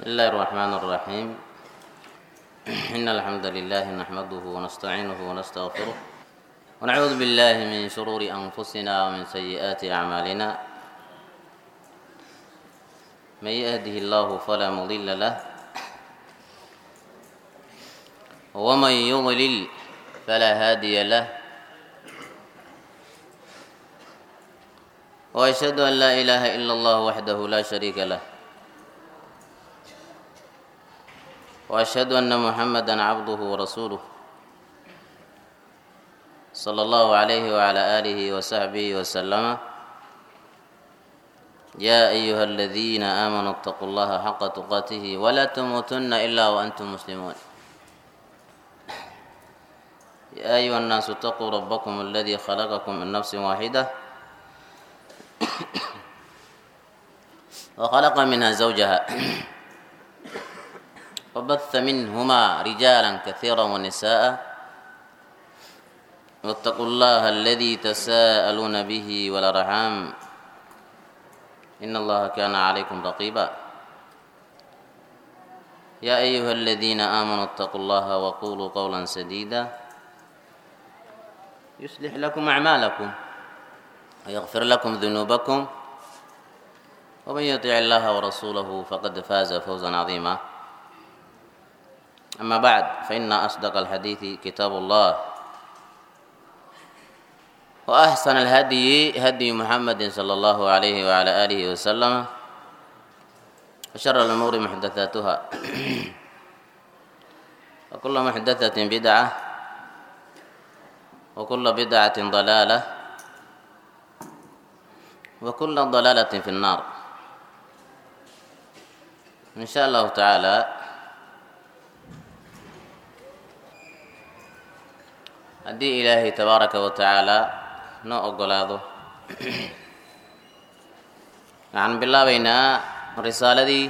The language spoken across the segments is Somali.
بسم الله الرحمن الرحيم إن الحمد لله نحمده ونستعينه ونستغفره ونعوذ بالله من شرور أنفسنا ومن سيئات أعمالنا من يهده الله فلا مضل له ومن يضلل فلا هادي له وأشهد أن لا إله إلا الله وحده لا شريك له واشهد ان محمدا عبده ورسوله صلى الله عليه وعلى اله وصحبه وسلم يا ايها الذين امنوا اتقوا الله حق تقاته ولا تموتن الا وانتم مسلمون يا ايها الناس اتقوا ربكم الذي خلقكم من نفس واحده وخلق منها زوجها وبث منهما رجالا كثيرا ونساء واتقوا الله الذي تساءلون به والارحام ان الله كان عليكم رقيبا يا ايها الذين امنوا اتقوا الله وقولوا قولا سديدا يصلح لكم اعمالكم ويغفر لكم ذنوبكم ومن يطع الله ورسوله فقد فاز فوزا عظيما أما بعد فإن أصدق الحديث كتاب الله وأحسن الهدي هدي محمد صلى الله عليه وعلى آله وسلم وشر الأمور محدثاتها وكل محدثة بدعة وكل بدعة ضلالة وكل ضلالة في النار إن شاء الله تعالى haddii ilaahay tabaaraka wa tacaalaa noo ogolaado waxaan bilaabaynaa risaaladii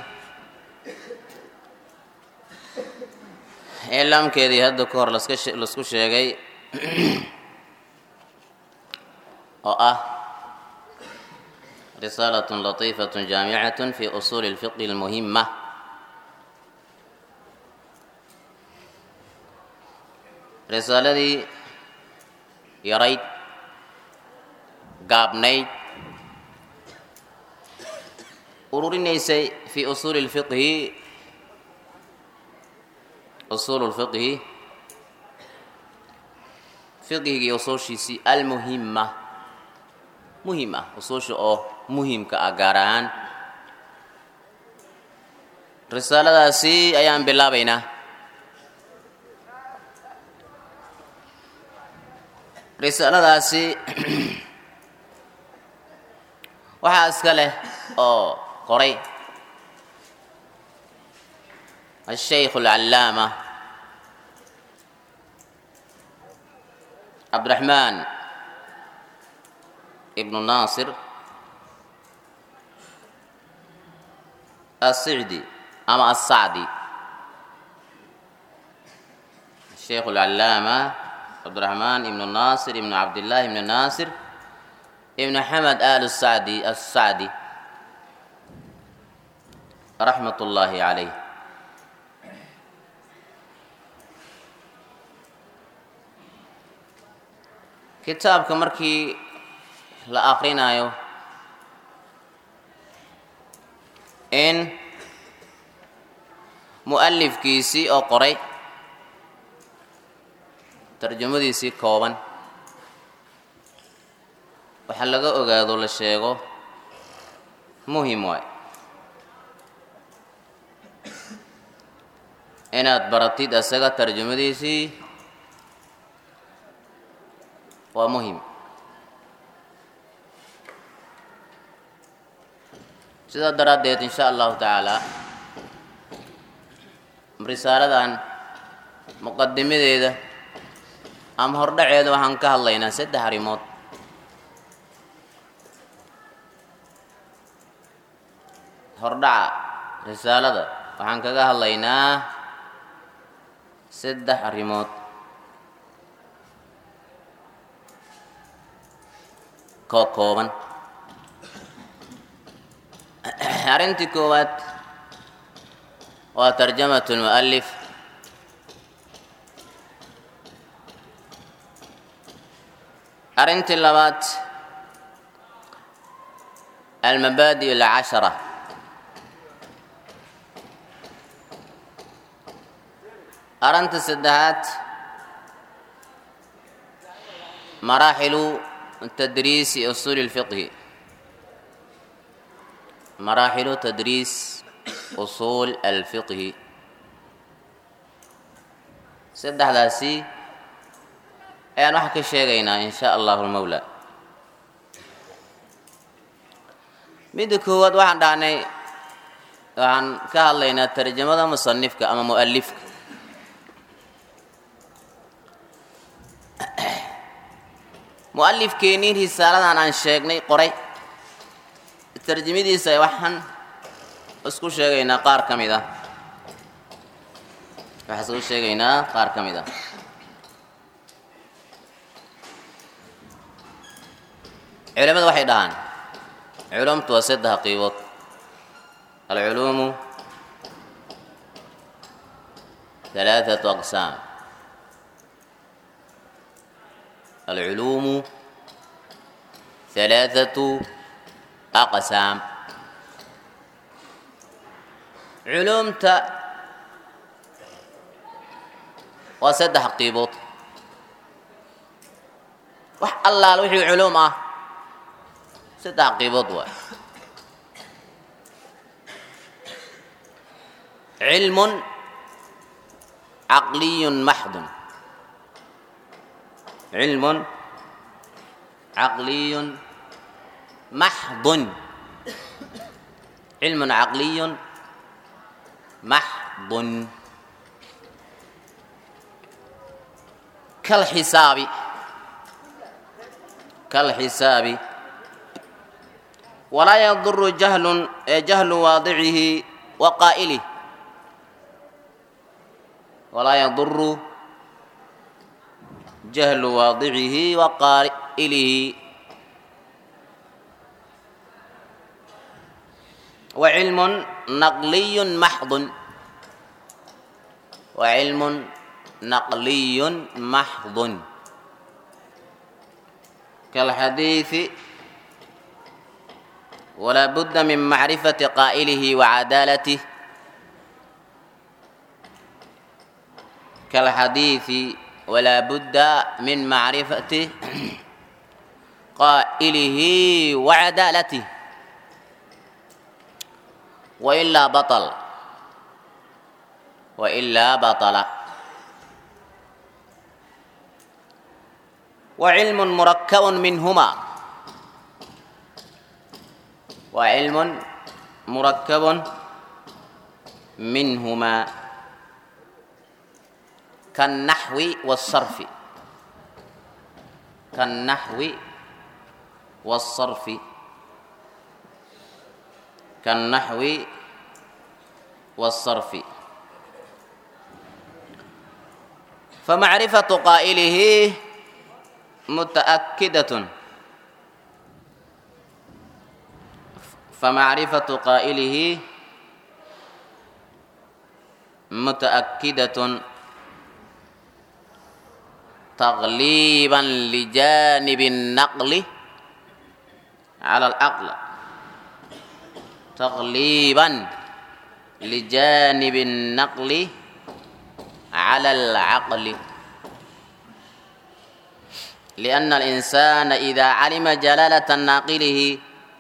iclaamkeedii hadda ka hor laska laisku sheegay oo ah risaalatun latiifatun jaamicatun fi usuuli اlfiqhi اlmuhima risaaladii yarayd gaabnayd ururinaysay fi usuuli اlfiqhi usuulu lfiqhi fiqhigii usuushiisii almuhima muhim ah usuusha oo muhimka ah gaar ahaan risaaladaasi ayaan bilaabaynaa risaaladaasi waxaa iska leh oo qoray ashaykh alcallaama cabdiraxmaan ibnu naasir asicdi ama assacdi ashaykh alcallaama cabdiraxmaan ibnu naasir ibnu cabdillaahi ibnu naasir ibnu xamed al sacdi assacdi raxmat ullaahi calayh kitaabka markii la akrinayo in mu'alifkiisii oo qoray tarjamadiisii kooban waxa laga ogaado la sheego muhim waay inaad baratid isaga tarjamadiisii waa muhim sidaa daraaddeed in sha allahu tacaala risaaladan muqadimadeeda ama hordhaceeda waxaan ka hadlaynaa saddex arrimood hordhaca risaalada waxaan kaga hadlaynaa saddex arrimood koo kooban arrintii koowaad waa tarjamat lmu'alif arrintii labaad almabaadi alcashara arrinta saddexaad maraaxilu tadriisi usuuli lfiqhi maraaxilu tadriis usuul alfiqhi saddexdaasi ayaan waxaa ka sheegaynaa in sha allahu lmawla midda koowaad waxaan dhahnay waxaan ka hadlaynaa tarjamada musanifka ama mu'alifka mu'alifkeennii risaaladan aan sheegnay qoray tarjamadiisa waxaan isku sheegaynaa qaar ka mid ah waxaan isku sheegaynaa qaar ka mid ah culimadu waxay dhahaan culumtu waa saddex qiibood alculuumu halaathatu aqsaam alculuumu halaathatu aqsaam culuumta waa saddex qiibood wax allaal wixii culuum ah saddex qiibood waay cilmun caqliyun maxdun cilmun caqliyun maxdun cilmun caqliyun maxdun kalxisaabi kalxisaabi walaa yaduru jahlun ee jahlu waadicihi wa qaa'ilih walaa yaduru jahlu waadicihi wa qaa'ilihi wa cilmun naqliyun maxdun wa cilmun naqliyun maxdun kalxadiiثi ولا بد من معرفة قائله وعدالته كالحديث ولا بد من معرفة قائله وعدالته وإلا بطل وإلا بطل وعلم مركب منهما وعلم مركب منهما كالنحو والصرف كالنحو والصرف كالنحو والصرف فمعرفة قائله متأكدة فمعرفة قائله متأكدة تغليبا لجانب النقل على العقل تغليبا لجانب النقل على العقل لأن الإنسان إذا علم جلالة ناقله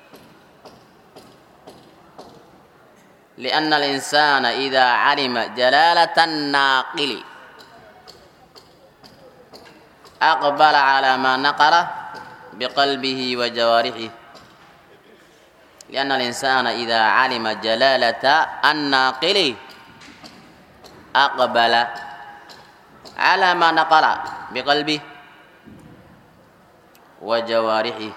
لأن الإنسان إذا علم جلالة الناقل أقبل على ما نقل بقلبه وجوارحه لأن الإنسان إذا علم جلالة الناقل أقبل على ما نقل بقلبه وجوارحه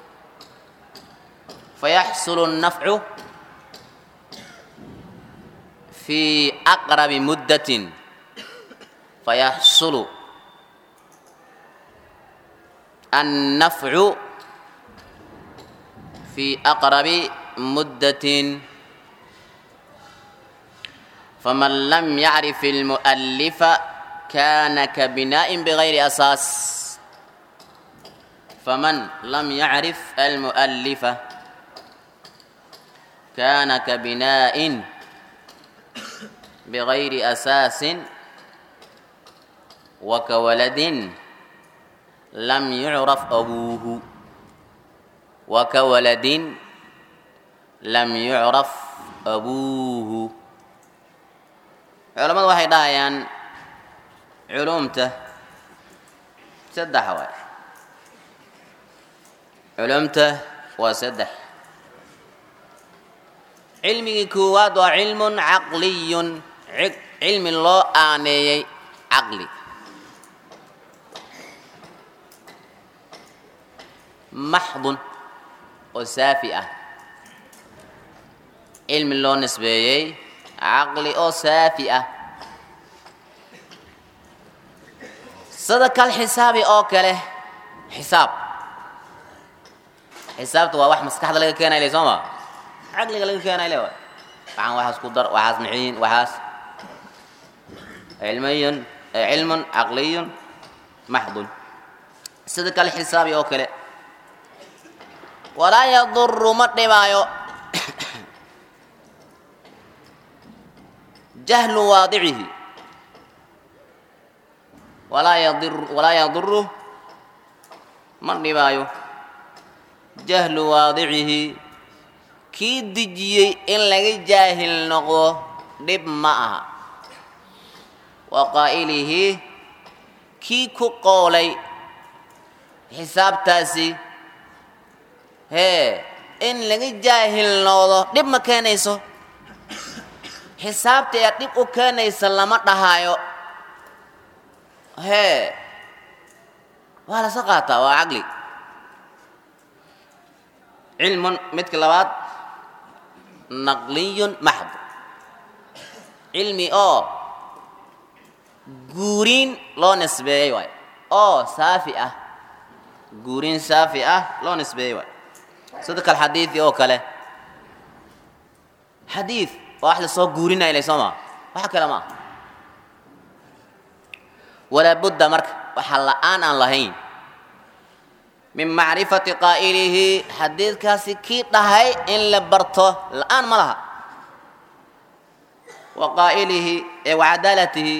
فيحصل النفع في أقرب مدة فيحصل النفع في أقرب مدة faman lam yacrif almu'alifa kana kabinaa'in bigayri asaas faman lam yacrif almu'alifa kana kabinaa'in bigayri asaasin wakawaladin lam yucraf abuuhu wakawaladin lam yucraf abuuhu culammadu waxay dhahayaan culumta saddex waay culumta waa saddex cilmigii koowaad waa cilmun caqliyun cilmi loo aaneeyey caqli maxdun oo saafi ah cilmi loo nisbeeyey caqli oo saafi ah sida kal xisaabi oo kale xisaab xisaabta waa wax maskaxda laga keenay le soo ma caqliga laga keenay le waay waxaan waxaas ku dar waxaas maxiyin waxaas cilmiyun cilmun caqliyun maxdun sida kale xisaabi oo kale walaa yaduru ma dhibaayo jahlu waadicihi walaa yadir walaa yaduru ma dhibaayo jahlu waadicihi kii dejiyey in laga jaahil noqdo dhib ma aha wa qaa'ilihi kii ku qoolay xisaabtaasi hee in laga jaahil noqdo dhib ma keenayso xisaabta ee dhib u keenaysa lama dhahaayo hee waa lasa qaataa waa caqli cilmun midka labaad naqliyun maxd cilmi oo guuriin loo nisbeeyey waay oo saafi ah guuriin saafi ah loo nisbeeyey waay sida kal xadiidi oo kale xadiid waa wax lasoo guurinaya ile soo maa waxa kale ma aha walaa budda marka waxa la-aan aan lahayn min macrifati qaa'ilihi xadiidkaasi kii dhahay in la barto la-aan ma laha wa qaa'ilihi ee wa cadaalatihi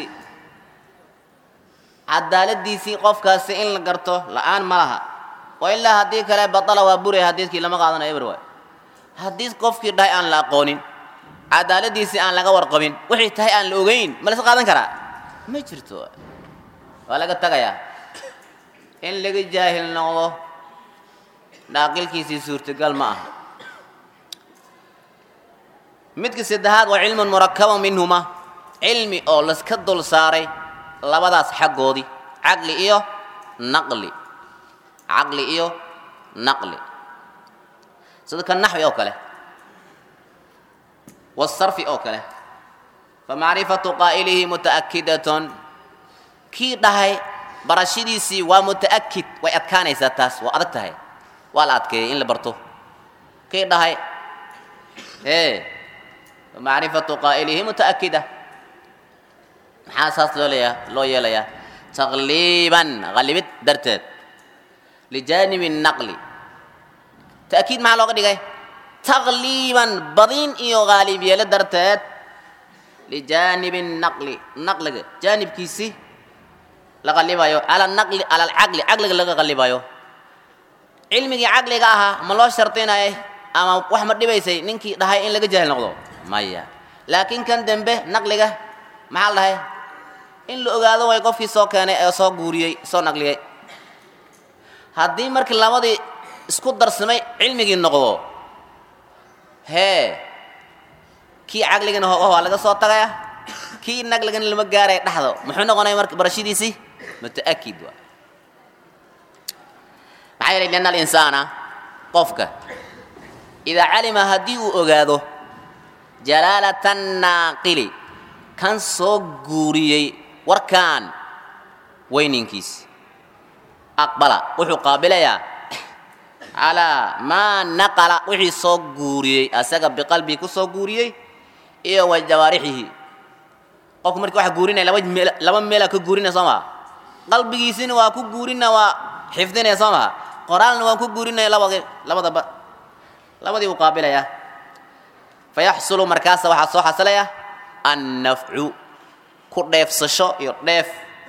cadaaladiisii qofkaasi in la garto la-aan ma laha wa ilaa haddii kale batala waa buraya xadiidkii lama qaadanayo eber waay haddii qofkii dhahay aan la aqoonin cadaaladiisii aan laga warqabin wixii tahay aan la ogeyn ma lasa qaadan karaa ma jirto waa laga tagayaa in laga jaahil noqdo dhaaqilkiisii suurtagal ma aha midka saddexaad waa cilmun murakabun minhuma cilmi oo laska dul saaray labadaas xaggoodii caqli iyo naqli caqli iyo naqli sida ka naxwi oo kale wasarfi oo kale famacrifatu qaa'ilihi muta'akidatun kii dhahay barashadiisii waa muta'akid way adkaanaysaa taas waa adag tahay waa la adkeeyey in la barto kii dhahay ee macrifatu qaa'ilihi muta'akida maxaa saas loo leeyaa loo yeelayaa taqliiban qalibid darteed lijaanibi naqli ta'kiid maxaa looga dhigay taqliiban badin iyo qaalib yeelo darteed lijaanibi naqli naqliga jaanibkiisii la qalibayo ala naqli ala alcaqli caqliga laga qalibayo cilmigii caqliga ahaa ma loo shardinayay ama wax ma dhibaysay ninkii dhahay in laga jaahil noqdo maya laakiin kan dembe naqliga maxaa la dhahay in la ogaado way qofkii soo keenay ee soo guuriyey soo naqliyey haddii markii labadii isku darsamay cilmigii noqdo hee kii caqligana ho waa laga soo tagaya kii naqligana lama gaaraya dhexdo muxuu noqonaya marka barashadiisii muta'akid waa maxaa yeelay lianna alinsaana qofka idaa calima haddii uu ogaado jalaalata naaqili kan soo guuriyey warkaan weyninkiis aqbala wuxuu qaabilayaa calaa maa naqala wixii soo guuriyey asaga biqalbii ku soo guuriyey iyo wa jawaarixihi qofku markii waxa guurinaya laba meel laba meelaa ka guurinaya soo maha qalbigiisina waa ku guurina waa xifdinaya soo maha qoraalna waan ku guurinaya labadi labadaba labadii uu qaabilaya fayaxsulu markaasa waxaa soo xasilaya annafcu ku dheefsasho iyo dheef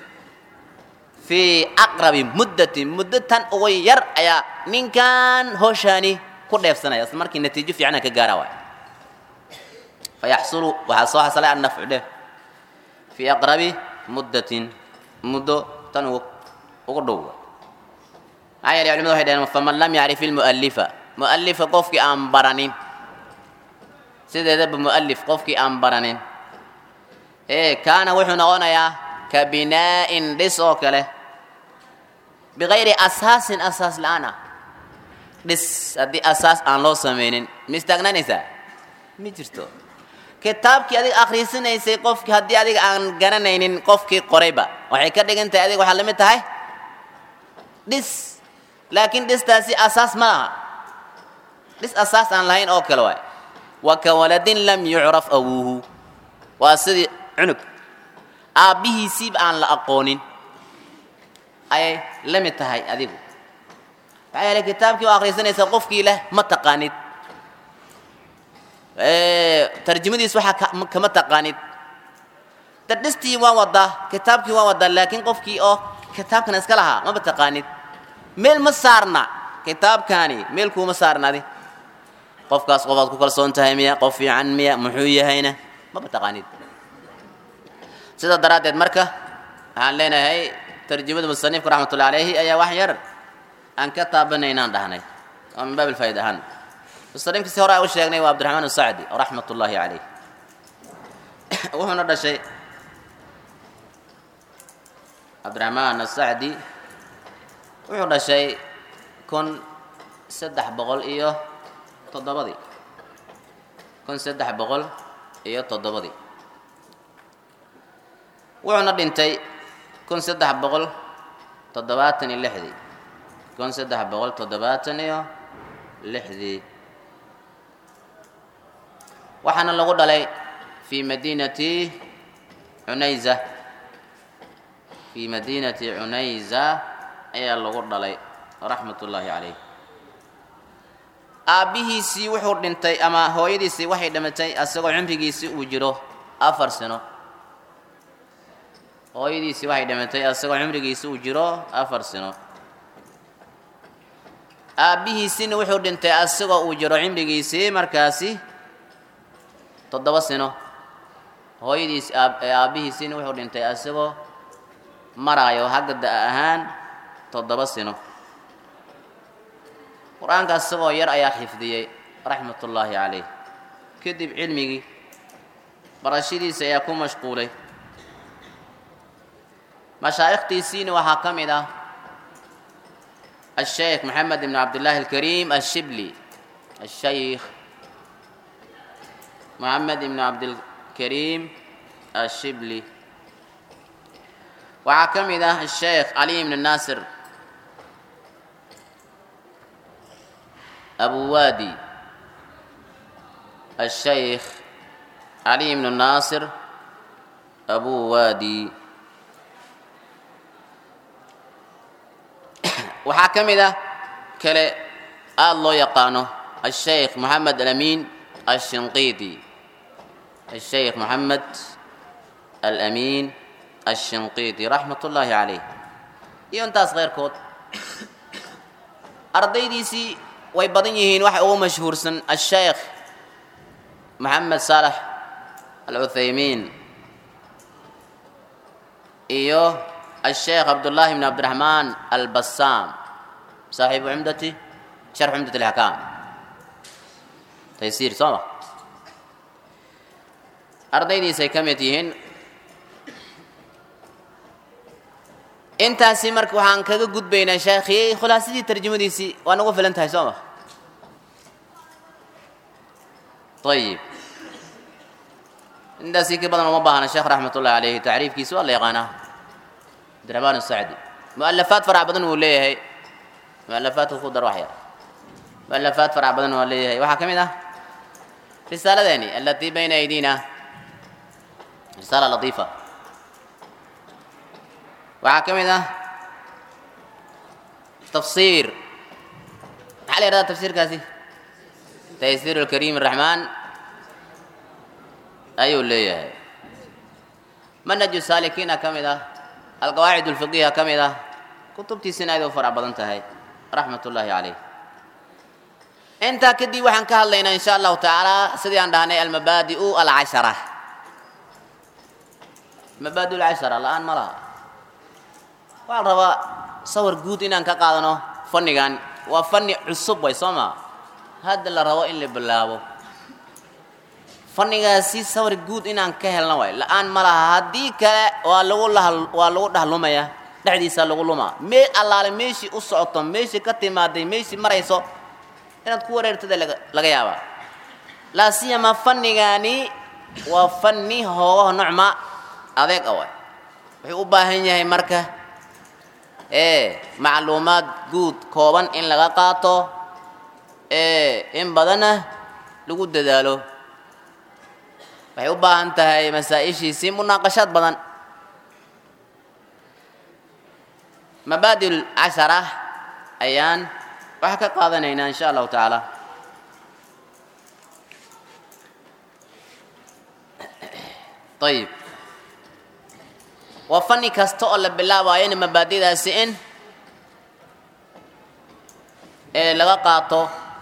fii aqrabi muddatin muddo tan ugu yar ayaa ninkan hooshani ku dheefsanaya isla markii natiijo fiicana ka gaara waay fayaxsulu waxaa soo xasilaya annafcu dheef fii aqrabi muddatin muddo tan ugu ugu dhow maxaa yeelay culimadu waxay dhaheen faman lam yacrif ilmu'allifa mu'allifa qofkii aan baranin sideedaba mu'allif qofkii aan baranin ee kaana wuxuu noqonayaa ka binaa'in dhis oo kale bikayri asaasin asaas la-aan ah dhis haddii asaas aan loo samaynin ma istaagnaanaysaa ma jirto kitaabkii adiga akhriisanaysay qofkii haddii adiga aan garanaynin qofkii qorayba waxay ka dhigan tahay adiga waxaa lamid tahay dhis laakiin dhistaasi asaas ma laha dhis asaas aan lahayn oo kale waay wa ka waladin lam yucraf awuuhu waa sidii cunug aabbihiisiiba aan la aqoonin ayay la mid tahay adigu maxaa yeelay kitaabkii oo akhriisanaysa qofkii leh ma taqaanid tarjumadiis waxaa ka- kama taqaanid dadhistii waa wadaa kitaabkii waa wadaa laakiin qofkii oo kitaabkan iska lahaa maba taqaanid meel ma saarna kitaabkaani meel kuuma saarnadi qofkaas qofaad ku kalsoon tahay miya qof fiican miya muxuu yahayna maba taqaanid sidaa daraaddeed marka waxaan leenahay tarjumada musanifka raxmatullahi alayhi ayaa wax yar aan ka taabanaynaan dhahnay oo min baab ilfaa'id ahaan musanifka si hore aan u sheegnay waa cabdiraxmaan asacdi raxmat ullaahi calayh wuxuuna dhashay cabdiraxmaan asacdi wuxuu dhashay kun saddex boqol iyo toddobadii kun saddex boqol iyo toddobadii wuxuuna dhintay kun saddex boqol toddobaatan iyo lixdii kun saddex boqol toddobaatan iyo lixdii waxaana lagu dhalay fi madiinati cunayza fi madiinati cunayza ayaa lagu dhalay raxmat ullaahi calayh aabbihiisii wuxuu dhintay ama hooyadiisii waxay dhimatay asagoo cumrigiisii uu jiro afar sano hooyadiisii waxay dhimatay asagoo cumrigiisii uu jiro afar sano aabbihiisiina wuxuu dhintay asagoo uu jiro cimrigiisii markaasi toddoba sano hooyadiis aabbihiisiina wuxuu dhintay asagoo maraayo hagga da' ahaan toddoba sano qur-aanka asagoo yar ayaa xifdiyey raxmat ullaahi calayh kadib cilmigii barashadiisa ayaa ku mashquulay mashaa'ikhtiisiina waxaa ka mid ah الشيخ محمد بن عبد الله الكريم الشبلي الشيخ محمد بن عبد الكريم الشبلي وعكمده الشيخ علي بن الناصر أبو وادي الشيخ علي بن الناصر أبو وادي waxaa ka mid ah kale aada loo yaqaano asheikh moxamed alamin ashinqiidi asheikh moxamed alamin ashinqiidi raxmat ullaahi calayh iyo intaas keyrkood ardaydiisii way badan yihiin waxa ugu mashhuursan asheikh moxamed saalax alcuthaymiin iyo الشيخ عبد الله بن عبد الرحمن البسام صاحب عمدتي شرح عمدة الأحكام تيسير صح أرضيدي سيكمتيهن intaasi marka waxaan kaga gudbaynaa sheekhiyey khulaasadii tarjumadiisii waa nagu filan tahay soo ma ayib intaasii ka badan uma baahna sheekh raxmat ullahi calayhi tacriifkiisi waa la yaqaanaa abdirahmaan asacdi mualafaad farac badan wuu leeyahay mualafaadka ku dar wax yar mualafaad farac badan waa leeyahay waxaa ka mid ah risaaladeeni alatii bayna aydina risaala latiifa waxaa ka mid ah tafsiir maxaa la yidhahdaa tafsiirkaasi taysiir alkariim araxmaan ayuu leeyahay manhaju saalikiina ka mid ah alqawaacid alfiqiha ka mid ah kutubtiisina aad u farac badan tahay raxmat ullaahi calayh intaa kadib waxaan ka hadlaynaa insha allahu tacaala sidii aan dhahnay almabaadi'u alcashara mabaadi alcashara la-aan ma laha waxaa la rabaa sawir guud inaan ka qaadano fannigan waa fanni cusub way soo maa hadda la rabo in la bilaabo fannigaasi sawir guud inaan ka helno way la-aan ma laha haddii kale waa lagu lahal waa lagu dhahlumaya dhexdiisa lagu lumaa mee allaale meeshii u socoto meeshii ka timaaday meeshii marayso inaad ku wareertada laga laga yaabaa laa siyama fannigaani waa fanni hoogaha nocma adeeg away wuxuu u baahan yahay marka ee macluumaad guud kooban in laga qaato ee in badanna lagu dadaalo waxay u baahan tahay masaa-ishiisii munaaqashaad badan mabaadi lcashara ayaan waxaa ka qaadanaynaa insha allahu tacaala ayib waa fanni kasta oo la bilaabayo in mabaadidaasi in ee laga qaato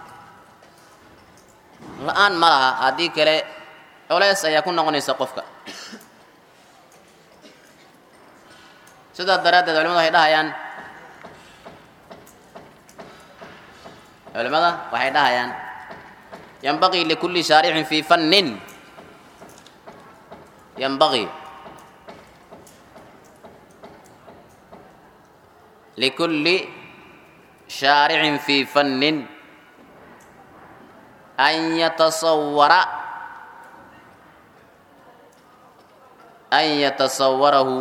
la-aan ma laha haddii kale culeys ayaa ku noqonaysa qofka sidaas daraaddeed culimadu waxay dhahayaan culimada waxay dhahayaan yanbagii likulli shaaricin fii fannin yanbagii likulli shaaricin fii fannin an yatasawara an yatasawarahu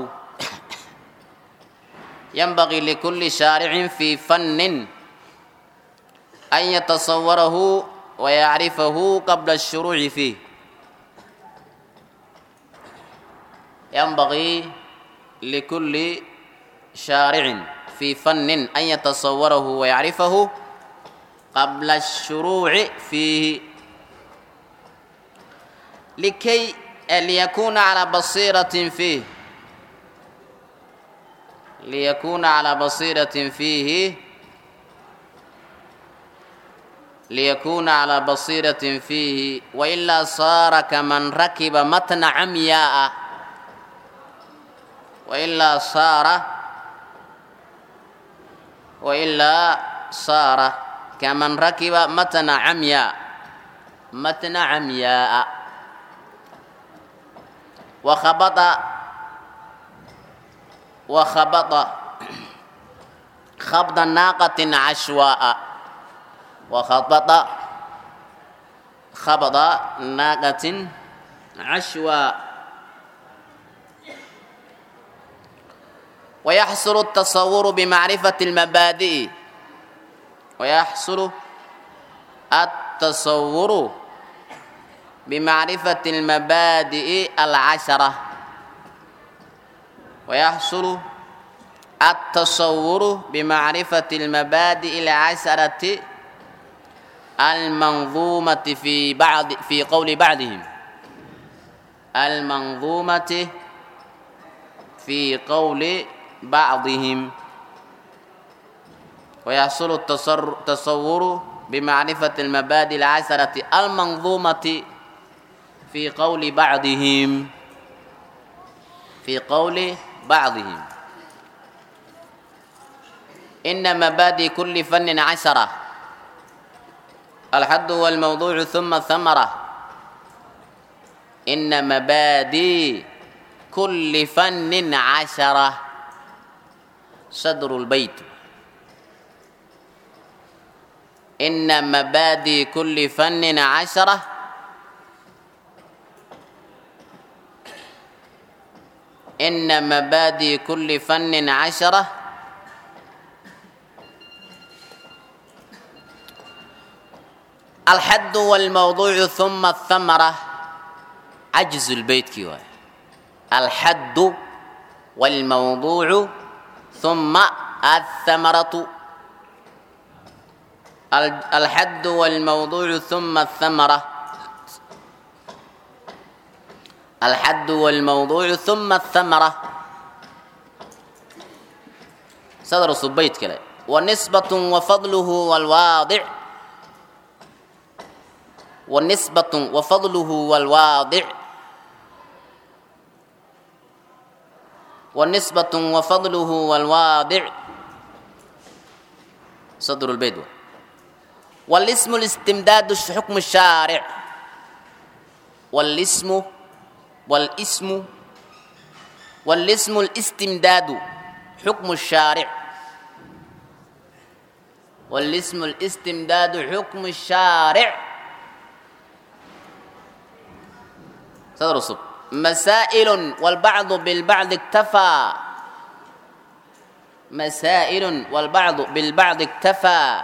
ينبغي لكل شارع في فن أن يتصوره ويعرفه قبل الشروع فيه ينبغي لكل شارع في فن أن يتصوره ويعرفه قبل الشروع فيه لكي ليكون على بصيرة فيه ليكون على بصيرة فيه ليكون على بصيرة فيه وإلا صار كمن ركب متن عمياء وإلا صار وإلا صار كمن ركب متن عمياء متن عمياء وخبط وخبط خبط ناقة عشواء وخبط خبط ناقة عشواء ويحصل التصور بمعرفة المبادئ ويحصل التصور بمعرفة المبادئ العشرة ويحصل التصور بمعرفة المبادئ العشرة المنظومة في بعض في قول بعضهم المنظومة في قول بعضهم ويحصل التصور بمعرفة المبادئ العشرة المنظومة في قول بعضهم في قول بعضهم إن مبادئ كل فن عشرة الحد هو الموضوع ثم الثمرة إن مبادئ كل فن عشرة صدر البيت إن مبادئ كل فن عشرة إن مبادئ كل فن عشرة الحد والموضوع ثم الثمرة عجز البيت كيوا alxaddu wاlmawduucu ثuma aلthamaratu alxaddu wاlmawduucu ثuma الthamara alxaddu wاlmawduucu ثuma الthamara sadr subayt kale wanisbaة wafadluhu wاlwaadic wanisbaة wafadluhu wاlwaadic wanisbaة wafadluhu wاlwaadic sadr اlbayt wاlsm اlistimdaad xukm الshaaric wاlsmu wاlsmu wاlsm اlistimdaadu xukm الshaaric wاlsm اlistimdaadu xukm الshaaric sadr cusub masaaئil wاlbacdu bilbacdi اktafaa masaaئil wاlbacdu bilbacdi اktafaa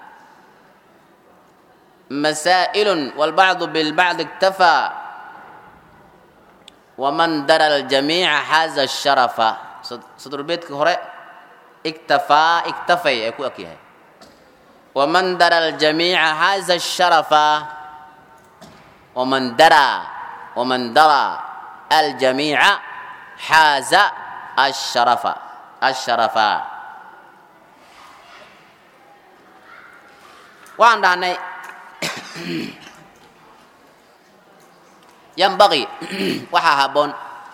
masaaئil wاlbacdu bilbacdi اktafaa waman dara اljamiica xaaza الsharafa sadrulbeedka hore iktafaa iktafay ee ku eg yahay waman dara aljamiica xaaza الsharafa waman dara waman dara aljamiica xaaza asharafa asharafa waxaan dhahnay yanbaqii waxaa habboon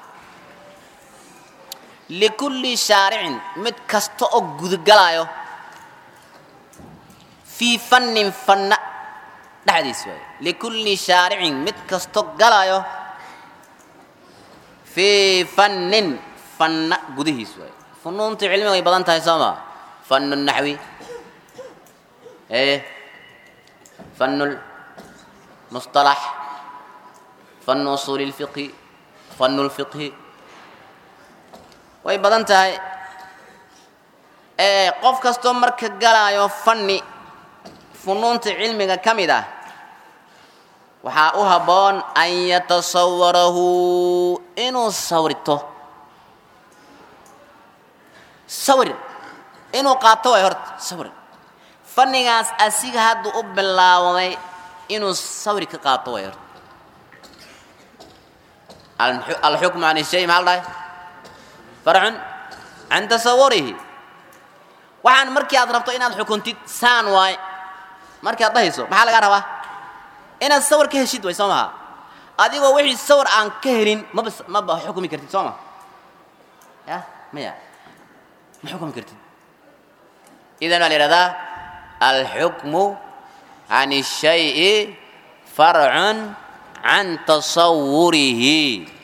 likulli shaaricin mid kasta oo gudgalaayo fii fannin fanna dhexdiis waayo likulli shaaricin mid kasto galaayo fii fannin fanna gudihiis waayo funuunta cilmiga way badan tahay soo maa fannu naxwi ee fannu lmustalax fannu usuuli lfiqhi fannu lfiqhi way badan tahay qof kastoo marka galaayo fanni funuunta cilmiga ka mid ah waxaa u habboon an yatasawarahu inuu sawrito sawir inuu qaato way horta sawir fannigaas asiga hadda u bilaawday inuu sawir ka qaato way horta alxukmu can shay maxaa la dhahay farcun can tasawurihi waxaan markii aad rabto inaad xukuntid saan waay markii aad dhahayso maxaa lagaa rabaa inaad sawir ka heshid way soo maha adigoo wixii sawir aan ka helin maba maba xukumi kartid soo ma ya maya ma xukumi kartid idan waa la yihahdaa alxukmu can الshayi farcun can tasawurihi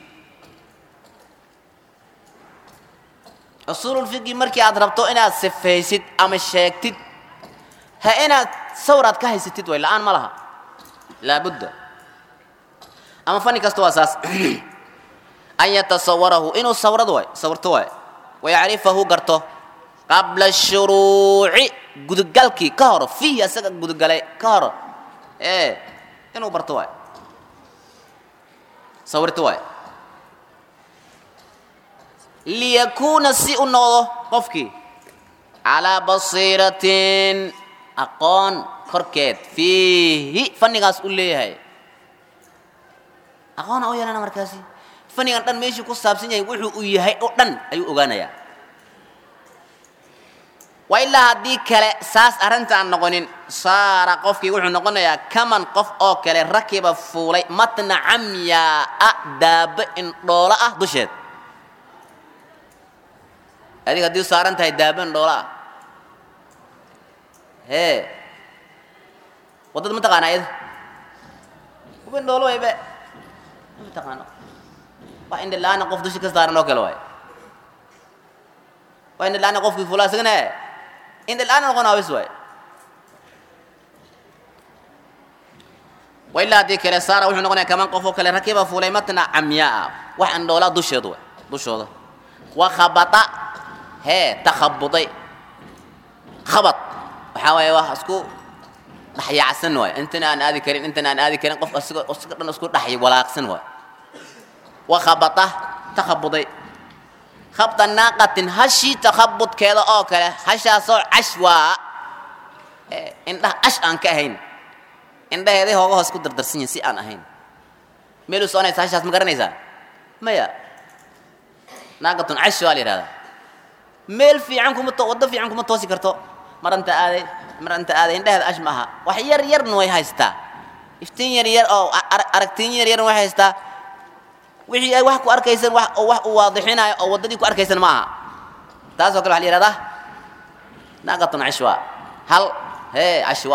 usuululfiqi markii aad rabto inaad sifaysid ama sheegtid ha inaad sawraad ka haysatid way la-aan ma laha laabudda ama fanni kasta waa saas an yatasawarahu inuu sawrad waay sawirto waay wayacrifahu garto qabla shuruuci gudugalkii ka hor fiihi asaga gudugalay ka hor ee inuu barto waay sawirto waay liyakuuna si u noqdo qofkii calaa basiiratin aqoon korkeed fiihi fannigaas u leeyahay aqoona u yeelana markaasi fannigan dhan meeshuu ku saabsan yahay wuxuu u yahay oo dhan ayuu ogaanayaa waa ilaa haddii kale saas arrinta aan noqonin saara qofkii wuxuu noqonayaa kaman qof oo kale rakiba fuulay matna camyaa-a daaba indhoolo ah dusheed adiga haddii saaran tahay daaba indhoolo ah hee waddada ma taqaana ayada kuba indhoolo waybe ma taqaano waa indha la-aana qof dushi ka saaran oo kale waay waa indha la-aana qofkii fuulaa isagana indha la-aana noqon awis waay wa ilaa haddii kale saara wuxuu noqonaya kaman qof oo kale rakiba fuulay matna camyaa wax indhoolaa dusheedu waay dushooda wa khabata hee takhabuday khabad waxaa waaye wax isku dhaxyaacsan waay intana aan aadi karin intana aan aadi karin qof asiga asiga dhan isku dhaxy walaaqsan waay wa khabata takhabuday khabda naaqatin hashii takhabudkeeda oo kale hashaasoo cashwaa indhaha ash aan ka ahayn indhaheeday hooga hoos ku dardarsan yihin si aan ahayn meeluu soconaysa hashaas ma garanaysaa maya naaqatun cashwaa la yidhahdaa meel fiican kuma to waddo fiican kuma toosi karto maranta aaday maranta aaday indhaheeda ash ma aha wax yar yarna way haystaa iftiin yar yar oo aragtiin yar yarna way haystaa wixii ay wax ku arkaysan wax oo wax u waadixinayo oo waddadii ku arkaysan ma aha taasoo kale waxa la yihahdaa naaqatun cashwa hal hee cashwa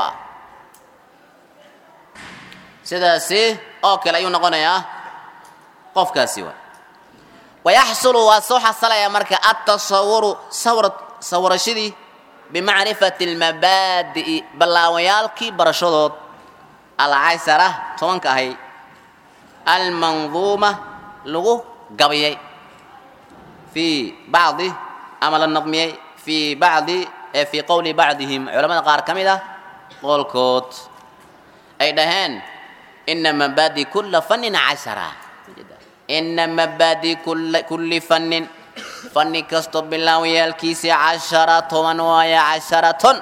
sidaasi oo kale ayuu noqonayaa qofkaasi wa wayaxsulu waa soo xasalaya marka atasawuru sawra sawrashadii bimacrifati almabaadi'i ballaawayaalkii barashadood alcaysara tobanka ahay almanduuma lagu gabayay fii bacdi ama la nadmiyey fii bacdi ee fii qowli bacdihim culamada qaar ka mid ah qoolkood ay dhaheen ina mabaadi kula fannin cashara ina mabaadi kulli fannin fanni kasto bilaawayaalkiisii cashara toban waaye casharaton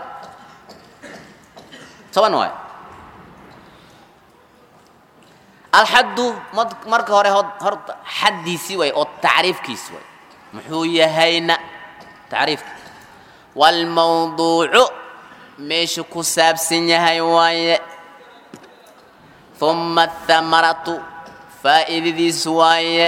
toban waaye alxaddu marka hore horta xaddiisii way oo tacriifkiisi way muxuu yahayna tacriifka waalmawduucu meeshu ku saabsan yahay waaye uma athamaratu faa'iidadiisu waaye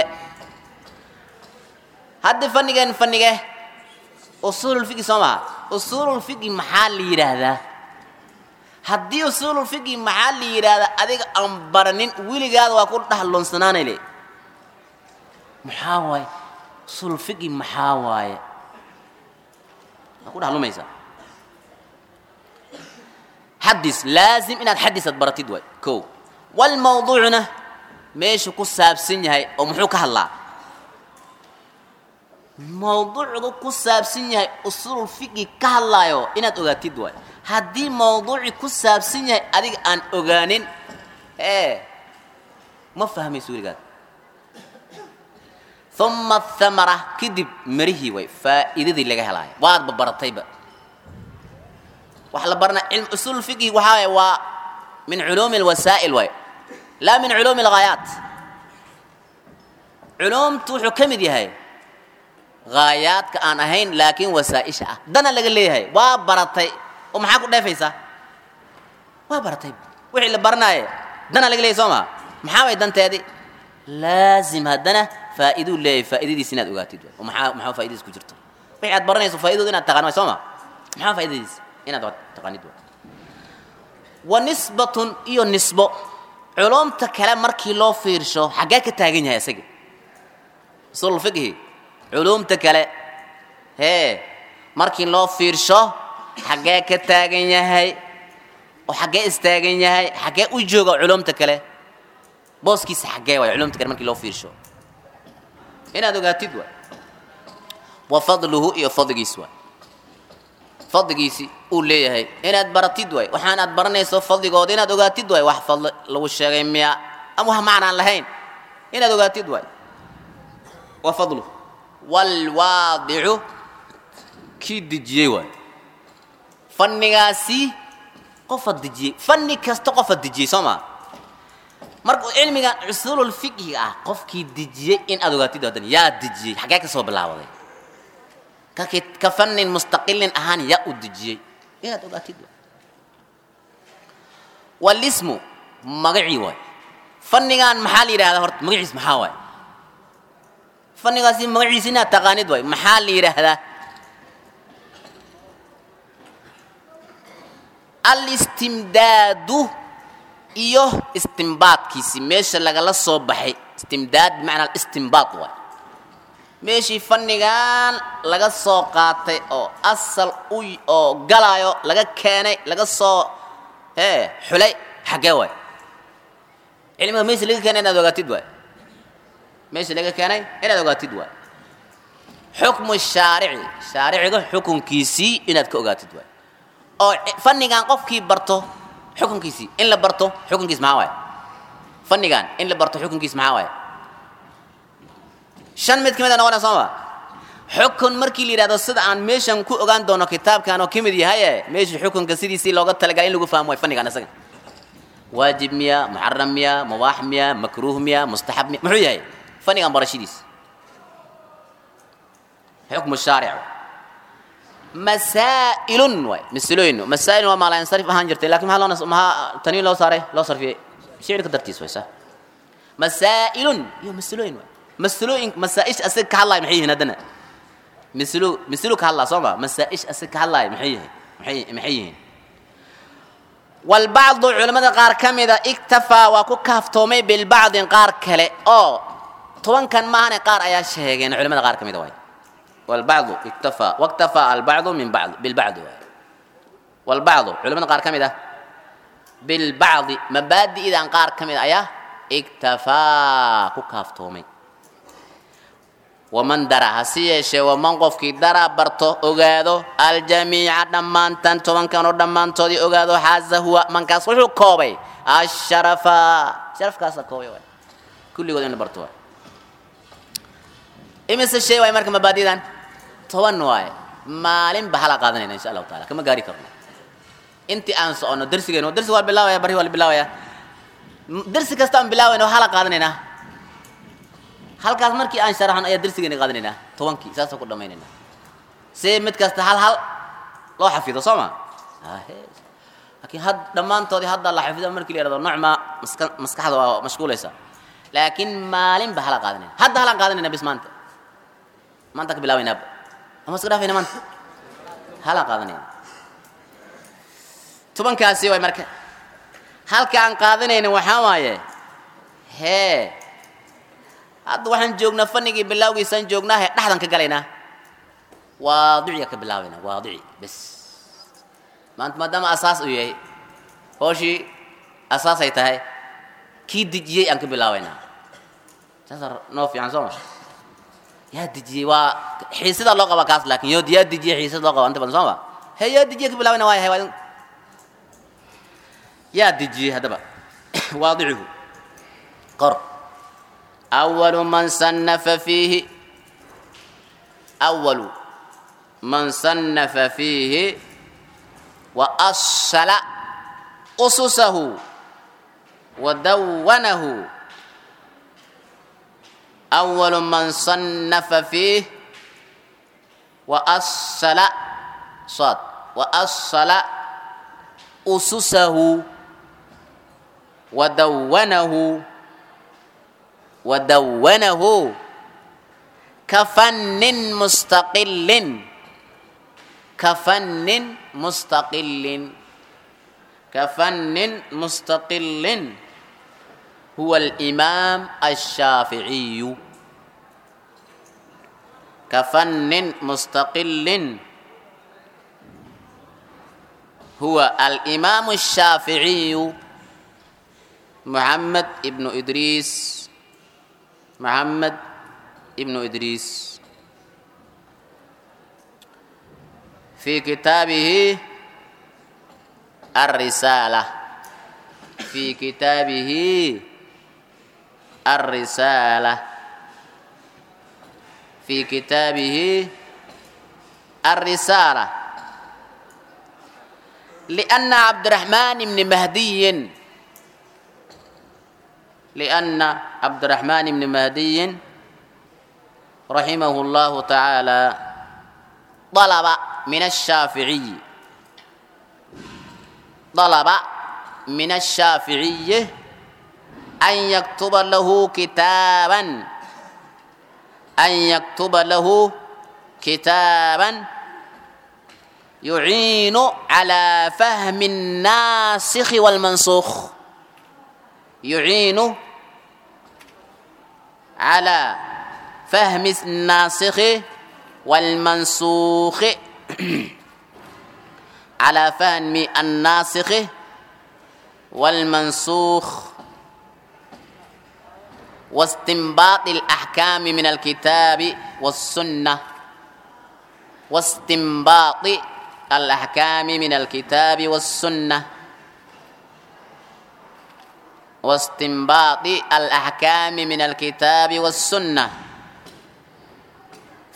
hadda fannigan fannige usuululfiqi soo maha usuululfiqi maxaa la yidhaahdaa haddii usuululfiqi maxaa la yidhaahdaa adiga aan baranin weligaada waa ku dhahlonsanaanay le maxaa waaye usuululfiqi maxaa waaye waa ku dhahlumaysaa xadis laazim inaad xadisaad baratid waay ko walmawduucna meeshu ku saabsan yahay oo muxuu ka hadlaa mawduucdu ku saabsan yahay usuul fiqi ka hadlaayo inaad ogaatid waay haddii mawduuci ku saabsan yahay adiga aan ogaanin ee ma fahmayso weligaad uma athamara kadib marihii way faa'iidadii laga helaayo waadba baratayba waxa la barana cilm usuul fiqhi waxaa waay waa min culuumi alwasaa'il waay laa min culuumi alghaayaat culuumtu wuxuu ka mid yahay haayaadka aan ahayn laakiin wasaa'isha ah dana laga leeyahay waa baratay oo maxaa ku dheefaysaa waa baratay wixii la baranaaye dana laga leeyahay soo maa maxaa way danteedii laazim haddana faa'iiduu leeyahay faa'iidadiisa inaad ogaatid oo maxaa maxaa faa'iidadiisa ku jirto wixii aad baranayso faa'iidooda inaad taqaan waay soo maa maxaa faa'iidadiisa inaad taqaanid waay wa nisbatun iyo nisbo culumta kale markii loo fiirsho xaggee ka taagan yahay isaga usul fiqhi culumta kale hee markii loo fiirsho xaggee ka taagan yahay oo xaggee istaagan yahay xaggee u jooga culumta kale booskiisa xaggee waay culumta kale markii loo fiirsho inaad ogaatid waay wa fadluhu iyo fadligiis waay fadligiisi uu leeyahay inaad baratid waay waxaan aad baranayso fadligooda inaad ogaatid waay wax fadli lagu sheegay miya ama wax macnaan lahayn inaad ogaatid waay wa fadlu waalwaadicu kii dejiyey waay fannigaasi qofa dejiyey fanni kasta qofa dejiyey soo maa marka cilmigan cusuululfiqhiga ah qofkii dejiyey in aad ogaatid hadan yaa dejiyey xaggee ka soo bilaawaday ka fannin mustaqilin ahaan yaa u dejiyey inaad ogaatid walismu magacii waay fannigan maxaa la yidhahdaa horta magaciis maxaa waay fannigaasi magaciisi inaad taqaanid waay maxaa la yidhaahdaa alistimdaadu iyo istimbaadkiisi meesha lagala soo baxay istimdaad bimacnaa istimbaad waay meeshii fannigan laga soo qaatay oo asal u oo galaayo laga keenay laga soo hee xulay xaggee waay cilmiga meesha laga keenay inaad ogaatid waay meesha laga keenay inaad ogaatid waay xukmu shaarici shaariciga xukunkiisii inaad ka ogaatid waay oo fannigan qofkii barto xukunkiisii in la barto xukunkiis maxaa waay fannigan in la barto xukunkiis maxaa waay shan mid ka mid a noqonaya sooma xukun markii la yidhahdo sida aan meeshan ku ogaan doono kitaabkan oo ka mid yahaye meesha xukunka sidiisii looga talagalay in lagu fahmo way fannigan isaga waajib miya muxaram miya mubaax miya makruuh miya mustaxab miya muxuu yahay fannigan barashadiis xukmu shaaric masaa'ilun waay masalooyin masaa'il waa maala insarif ahaan jirtay lakin maxaa loo nas maxaa taniin loo saaray loo sarfiyey shicirka dartiis way sa masaa'ilun iyo masalooyin waay masalooyin masaa'ish asaga ka hadlaaya maxay yihiin haddana mislu mislu ka hadlaa soo ma masaa'ish asaga ka hadlaaya maxay yihiin maxay maxay yihiin walbacdu culimmada qaar ka mida iktafaa waa ku kaaftoomay bilbacdin qaar kale oo tobankan maahane qaar ayaa sheegeen culimmada qaar ka mida waay والبعض اكتفى واكتفى البعض من بعض بالبعض والبعض علماء قار كمدة بالبعض مبادئ إذا قار كمدة أيا اكتفى كافتومي ومن درى هسيش ومن قفك درى برتو أغادو الجميع دمان تنتو من كانوا دمان تودي أغادو حازة هو من كاسوشو كوبي الشرفا شرف كاسا كوبي كل يقولون برتو imise shay waay marka mabaadidan toban waaye maalin ba hala qaadanayna insha allahu taala kama gaari karno intii aan soconno darsigeenu darsi waa bilaawaya bari waa la bilaawaya darsi kasta aan bilaawayna waa hala qaadanaynaa halkaas markii aan sharaxno ayaa darsigeena qaadanaynaa tobankii saasoo ku dhammaynaynaa si mid kasta hal hal loo xafido soo ma laakiin had dhammaantoodii hadda la xafido markii la yidhahdo nocma maska maskaxda waa mashquulaysa laakiin maalin ba hala qaadanayna hadda halaan qaadanayna bis maanta maanta ka bilaabaynaaba ama iska dhaafayna maanta halaan qaadanayna tobankaasi waay marka halka aan qaadanayna waxaa waaye hee hadda waxaan joognaa fanigii bilaawgiisaan joognaa hee dhexdan ka galaynaa waadiciga ka bilaabaynaa waadici bes maanta maadaama asaas uu yahay hooshii asaasay tahay kii dejiyey aan ka bilaabaynaa saasa noo fiican soo ma yaa dejiyey waa xiisada loo qabaa kaas laakin yo yaa dejiyey xiisada loo qabaa inta badan soo ma he yaa dejiyey ka bilaabayna waaya he waa yaa dejiyey haddaba waadicigu qor awalu man sannafa fiihi awalu man sannafa fiihi wa asala ususahu ودونه أول من صنف فيه وأصل صاد وأصل أسسه ودونه ودونه كفن مستقل كفن مستقل كفن مستقل هو الإمام الشافعي كفن مستقل هو الإمام الشافعي محمد ابن إدريس محمد ابن إدريس في كتابه الرسالة في كتابه الرسالة في كتابه الرسالة لأن عبد الرحمن بن مهدي لأن عبد الرحمن بن مهدي رحمه الله تعالى طلب من الشافعي طلب من الشافعي أن يكتب له كتابا أن يكتب له كتابا يعين على فهم الناسخ والمنسوخ يعين على فهم الناسخ والمنسوخ على فهم الناسخ والمنسوخ واستنباط الأحكام من الكتاب والسنة واستنباط الأحكام من الكتاب والسنة واستنباط الأحكام من الكتاب والسنة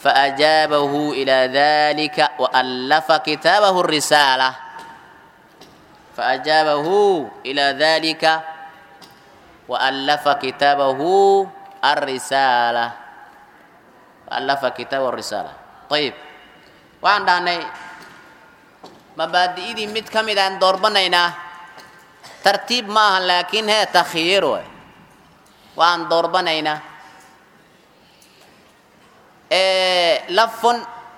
faajaabahu ilaa dalika waallafa kitaabahu risaala faajaabahu ilaa dalika waallafa kitaabahu alrisaala waallafa kitaabahu risaala ayib waxaan dhahnay mabaadi'idii mid ka mid aan doorbanaynaa tartiib ma aha laakiin hee takhyiir way waan doorbanaynaa lafun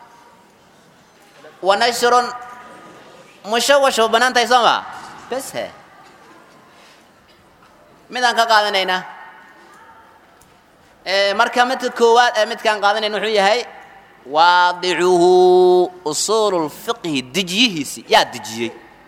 wa nashrun mushawash wa bannaan tahay soo ma bes he midaan ka qaadanaynaa marka midka koowaad ee midkaan qaadanayna wuxuu yahay waadicuhu usuulu lfiqhi dejiyihiisi yaa dejiyey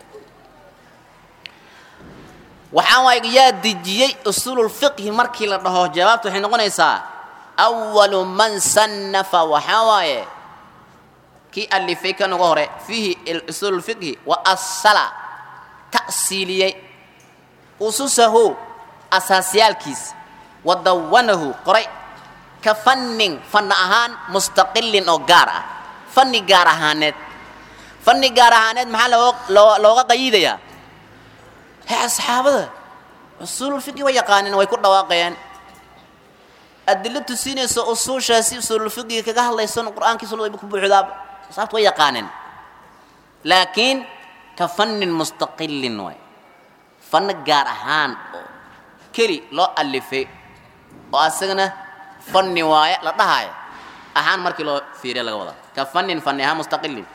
waxaan waay yaa dejiyey usuululfiqhi markii la dhaho jawaabta waxay noqonaysaa awalu man sannafa waxaa waaye kii alifay kan uga hore fiihi usuululfiqhi wa asala ta'siiliyey ususahu asaasyaalkiisa wa dawanahu qoray ka fannin fanna ahaan mustaqilin oo gaar ah fanni gaar ahaaneed fanni gaar ahaaneed maxaa looga qayidayaa he asxaabada usuululfiqhi way yaqaaneen way ku dhawaaqayaan adilo tusinayso usuushaasi usuululfiqhiga kaga hadlayson qur-aankii sunnada ku buuxdaaba saabta way yaqaaneen laakiin ka fannin mustaqilin waay fanno gaar ahaan oo keli loo alifay oo asagana fanni waaye la dhahaayo ahaan markii loo fiiriya laga wadaa ka fannin fanni ahaan mustaqilin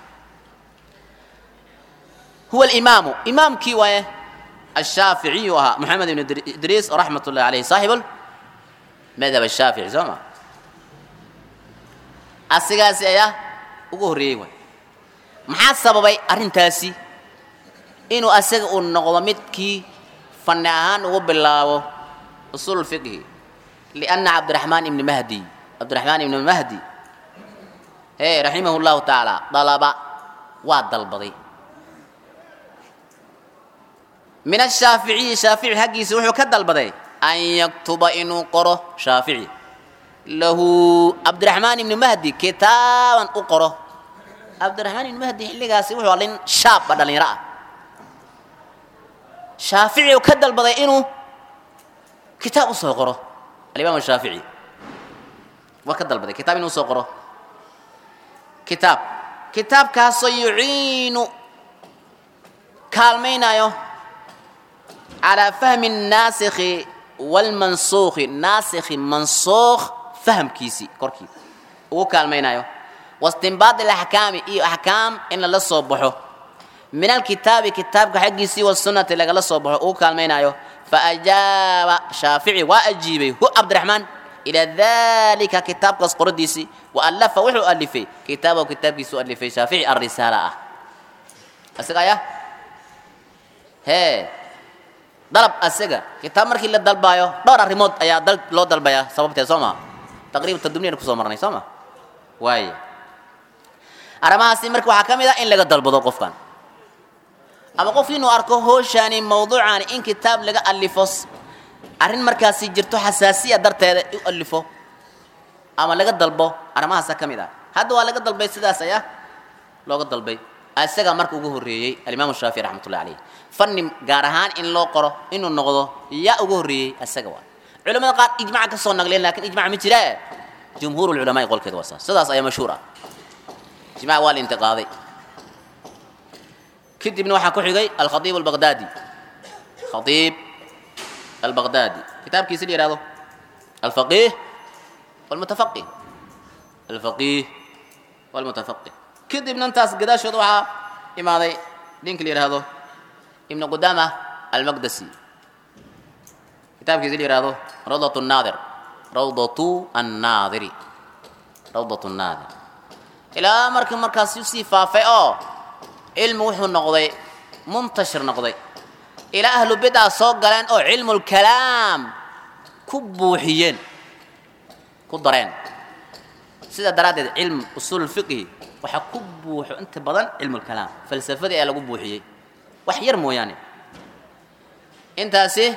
huwa alimaamu imaamkii waaye الشhaafiعiyu ahaa محamed iبn idriis raxmat الlahi عaleyh saaxib madhab الshaafiعي soo ma asigaasi ayaa ugu horreeyey waay maxaa sababay arrintaasi inuu asaga uu noqdo midkii fanni ahaan ugu bilaabo usuul fiqhi liأnna cabdiraxmaan ibni mahdi cabdiraxmaan ibni mahdi he raximah الlahu taعaalى dalaba waa dalbaday min ashaaficiyi shaafici haggiisa wuxuu ka dalbaday an yaktuba inuu qoro shaafici lahu cabdiraxmaan ibni mahdi kitaaban u qoro cabdiraxmaan ibni mahdi xilligaasi wuxuu alin shaabba dhallinyaro ah shaafici uu ka dalbaday inuu kitaab u soo qoro alimaam shaafici waa ka dalbaday kitaab inuu soo qoro kitaab kitaabkaasoo yuciinu kaalmaynayo calaa fahmi naasikhi wlmansuukhi naasikhi mansuukh fahamkiisii korkii ugu kaalmaynayo wastinbaadi alaxkaami iyo axkaam in lala soo baxo min alkitaabi kitaabka xaggiisii wasunnati lagala soo baxo ugu kaalmaynayo faajaaba shaafici waa ajiibay hu cabdiraxmaan ilaa dalika kitaabkaas qoradiisii wa allafa wuxuu alifay kitaabahu kitaabkiisu alifay shaafici alrisaala ah isaga ayaa hee dalab asaga kitaab markii la dalbaayo dhowr arrimood ayaa dal loo dalbayaa sababteed soo maa taqriban tadumniyana kusoo marnay soo ma waaya arrimahaasi marka waxaa ka mid ah in laga dalbado qofkan ama qof inuu arko hooshaani mawduucaani in kitaab laga alifo arrin markaasi jirto xasaasiya darteeda u alifo ama laga dalbo arrimahaasa ka mid ah hadda waa laga dalbay sidaas ayaa looga dalbay isagaa marka ugu horreeyey alimaamu shaafici raxmatullahi caleyh fanni gaar ahaan in loo qoro inuu noqdo yaa ugu horreeyey isaga waa culamada qaar ijmaca ka soo naqleen lakin ijmac ma jira jumhuur lculamaai qolkeed waa saas sidaas ayaa mashhuur ah ijmac waa la intiqaaday kadibna waxaa ku xigay alkhaiib albaqdaadi khaiib albaqdaadi kitaabkiisi la yihahdo alfaqih walmutafaqih alfaqih walmutafaqih kadibna intaas gadaashooda waxaa imaaday ninka la yidhaahdo ibnu qudama almaqdasi kitaabkiisi la yihahdo rawdat naadir rawdatu annaadiri rawdat naadir ilaa marka markaas usii faafay oo cilmi wuxuu noqday muntashir noqday ilaa ahlu bidca soo galeen oo cilmulkalaam ku buuxiyeen ku dareen sidaa daraaddeed cilm usuul fiqhi waxaa ku buuxo inta badan cilmulkalaam falsafadii ayaa lagu buuxiyey wax yar mooyaane intaasi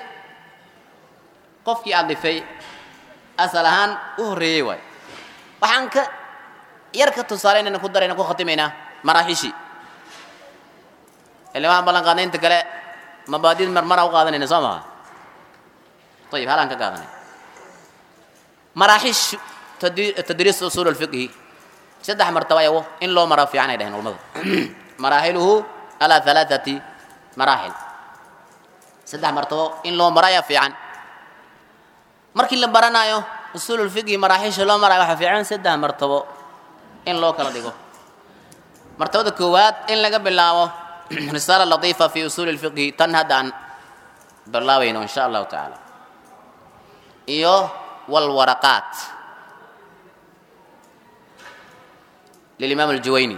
qofkii adifay asal ahaan u horreeyey waay waxaan ka yarka tusaale inayna ku darayna ku khatimaynaa maraaxishi ile waxaan ballan qaadnay inta kale mabaadid marmara u qaadanayna soo maha ayib halaan ka qaadanay maraaxish tadriis usuul alfiqhi saddex martaba ayago in loo maro fiican ay dhaheen culamadu maraaxiluhu alaa halaathati maraaxil saddex martabo in loo maro ayaa fiican markii la baranayo usuululfiqhi maraaxiisha loo marayo waxaa fiican saddex martabo in loo kala dhigo martabada koowaad in laga bilaabo risaala latiifa fi usuuli lfiqhi tan hadda aan bilaabayno insha allahu tacaala iyo walwaraqaat lilimaam aljuwayni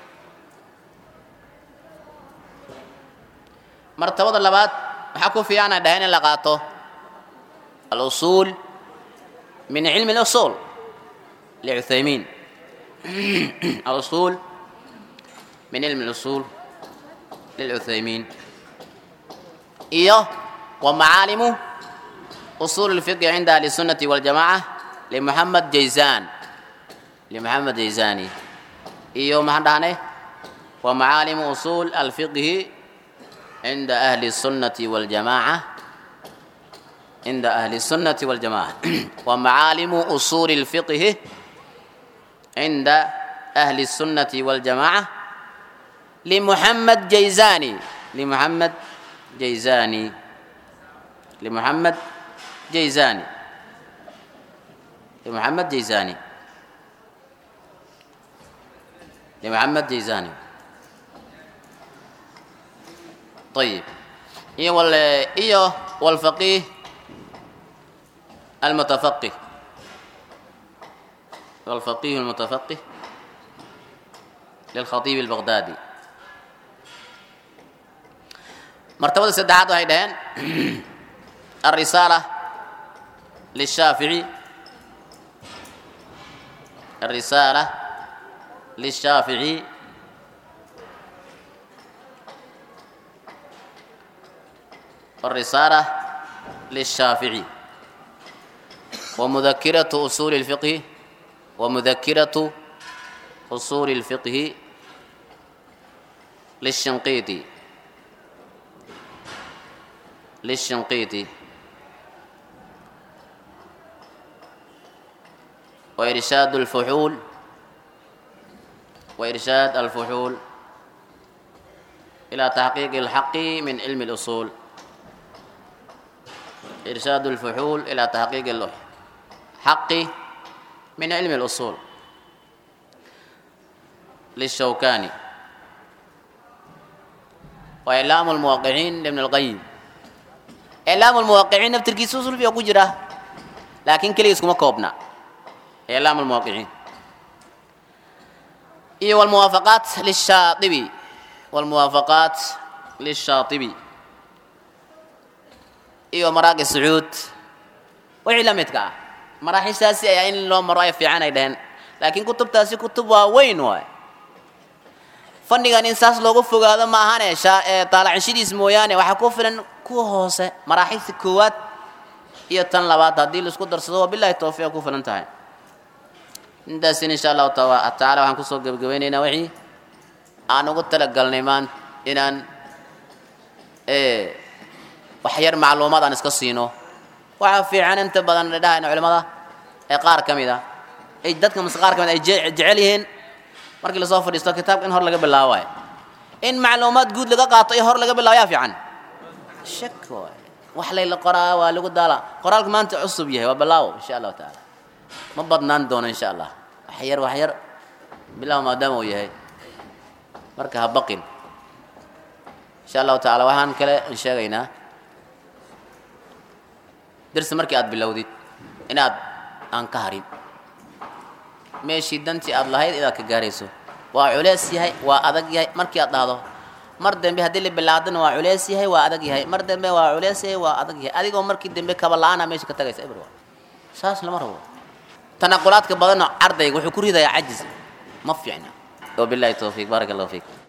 martabada labaad waxaa ku fiican ay dhaheen in la qaato alusuul min cilmi اlusuul licuthaymiin alusuul min cilmi اlusuul lilcuthaymiin iyo wa macaalimu usuul اlfiqhi cinda ahli الsunnati waاljamaca limuxamed jayzan limuxamed jayzani iyo maxaan dhahnay wa macaalimu usuul alfiqhi cinda ahli الsunnati waاljamaca cinda ahli الsunnati waاljamaca wa macaalimu usuuli اlfiqhi cinda ahli الsunnati waاljamaca limuxamed jayzani limuxamed jayzani limuxamed jayzani limuxamed jayzani لمحمد جيزاني طيب إيه وال إيه والفقيه المتفقه والفقيه المتفقه للخطيب البغدادي مرتبة السدعات هيدين الرسالة للشافعي الرسالة للشافعي الرسالة للشافعي ومذكرة أصول الفقه ومذكرة أصول الفقه للشنقيطي للشنقيطي وإرشاد الفحول وإرشاد الفحول إلى تحقيق الحق من علم الأصول إرشاد الفحول إلى تحقيق الحق من علم الأصول للشوكاني وإعلام الموقعين لابن القيم إعلام الموقعين نفتركي سوسل في أقجرة لكن كلي اسكما كوبنا إعلام الموقعين إيه والموافقات للشاطبي والموافقات للشاطبي إيه ومراقي السعود وعلمتك مراحل ساسي يعني إن لو مرايا في عنا يدهن لكن كتب تاسي كتب وين واي fannigan in saas loogu fogaado ma ahane taalacinshidiis mooyaane waxaa ku filan kuwa hoose maraaxilta koowaad iyo tan labaad haddii laisku darsado wabilahi towfiiq ku filan tahay intaasin insha allahu tacaala waxaan kusoo gebagabaynaynaa wixii aan ugu talagalnay maan inaan wax yar macluumaad aan iska siino waxaa fiican inta badan dhahayna culimada ee qaar ka mid a ay dadka mase qaar ka mid ay jecel yihiin markii lasoo fadhiisto kitaabka in hor laga bilaabo waay in macluumaad guud laga qaato iyo hor laga bilaabo yaa fiican shak waay wax layla qoraa waa lagu daala qoraalku maanta cusub yahay waa bilaawo insha allahu tacaala ma badnaan doono insha allah wax yar wax yar bilaw maadaama uu yahay marka ha baqin insha allahu tacaala waxaan kale in sheegaynaa dersi markii aad bilowdid inaad aan ka harin meeshii dantii aad lahayd inaad ka gaarayso waa culeys yahay waa adag yahay markii aad dhahdo mar dambe haddii la bilaadana waa culeys yahay waa adag yahay mar dambe waa culeys yahay waa adag yahay adigoo markii dambe kaba la-aana meesha ka tagaysa ibr saas lama rabo tanaqulaadka badanoo ardayga wuxuu ku ridayaa cajiz ma fiicna wabillahi towfiiq baaraka allahu fiik